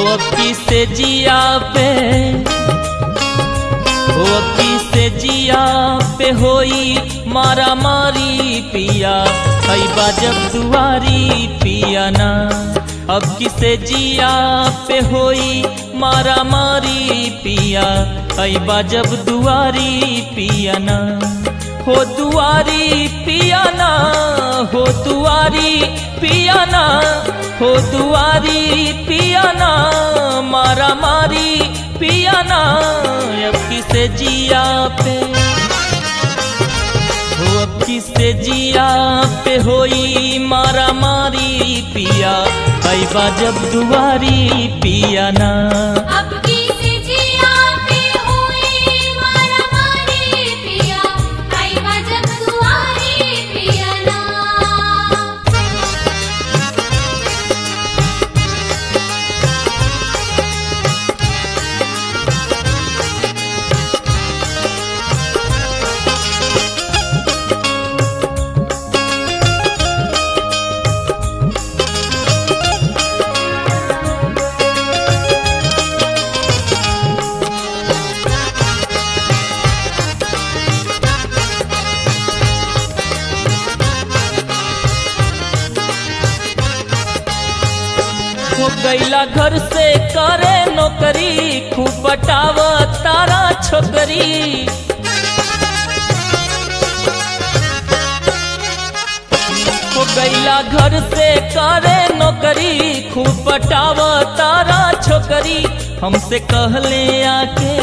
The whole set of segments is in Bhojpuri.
अब किसे जिया पे हो अब किसे जिया पे होई मारा मारी पिया हई बाजब दुआरी पिया ना अब किसे जिया पे होई मारा मारी पिया हई बाजब दुआरी पिया ना हो दुआरी पिया ना हो दुआरी पिया ना हो दुआरी पिया ना मारा मारी पिया ना अब किसे जिया पे हो अब किसे जिया पे होई मारा मारी पिया कई जब दुआरी पिया ना अब किसे जिया पे हुई मारा मारी पिया आई वजब दुआरी पिया ना हो गैला घर से करे नौकरी खूब बटाव तारा छोकरी हो गैला घर से करे नौकरी खूब बटाव तारा छोकरी हमसे कहले आके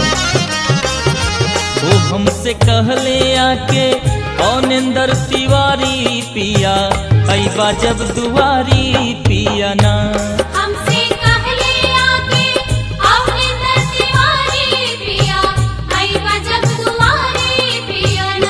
वो हमसे कहले आके औनिंदर तिवारी पिया ऐबा जब दुआरी पिया ना हमसे कहले आके अपने दीवारी पिया आई वजब दुआरी पिया ना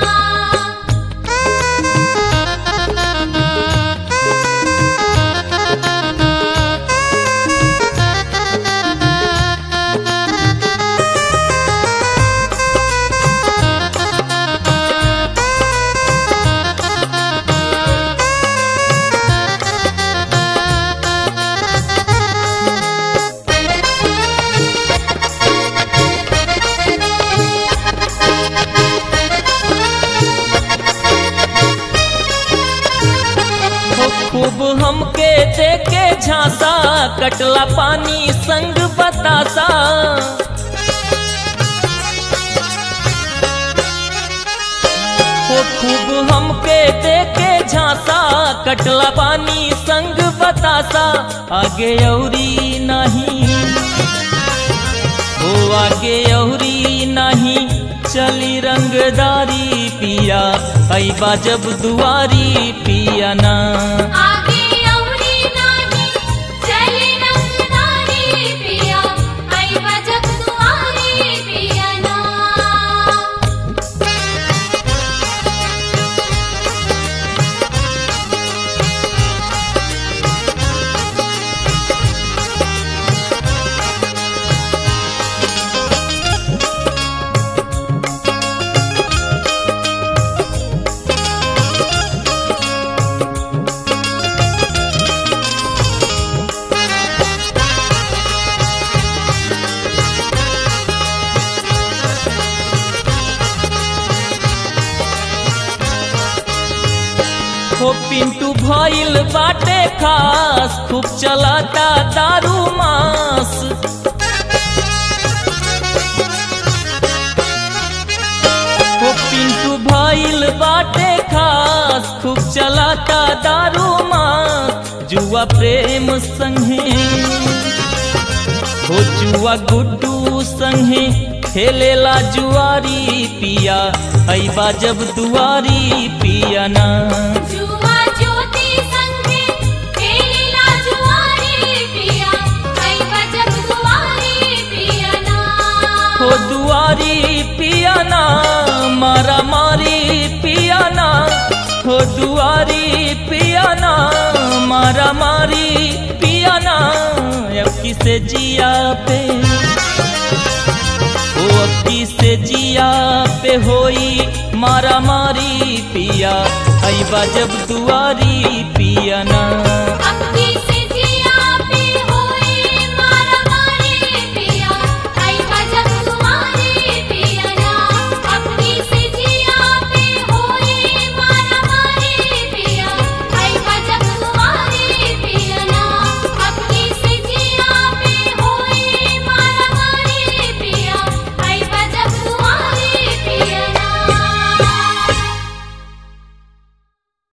हो खूब हमके देके झांसा कटला पानी संग बतासा हो खूब हमके देके झांसा कटला पानी संग बतासा आगे औरी नहीं हो आगे औरी नहीं चली रंगदारी पिया ऐबा जब दुआरी पिया ना आगे औरी नाही चले रंगदारी पिया आई वजब दुआरी पिया ना हो पिंटू भइल बाटे खास खूब चलाता दारू मास हो पिंटू भइल बाटे खास खूब चलाता दारू मास जुआ प्रेम संगे हो जुआ गुड्डू संगे खेलेला जुआरी पिया ऐबा जब दुआरी पिया ना जुआ ज्योति संगे खेलीला जुआरी पिया आई वजब दुआरी पिया ना हो दुआरी पिया ना मारा मारी पिया ना हो दुआरी पिया ना मारा मारी पिया ना अब किसे जिया पे हो अब किसे जिया पे होई मारा मारी पिया ऐबा जब दुआरी पिया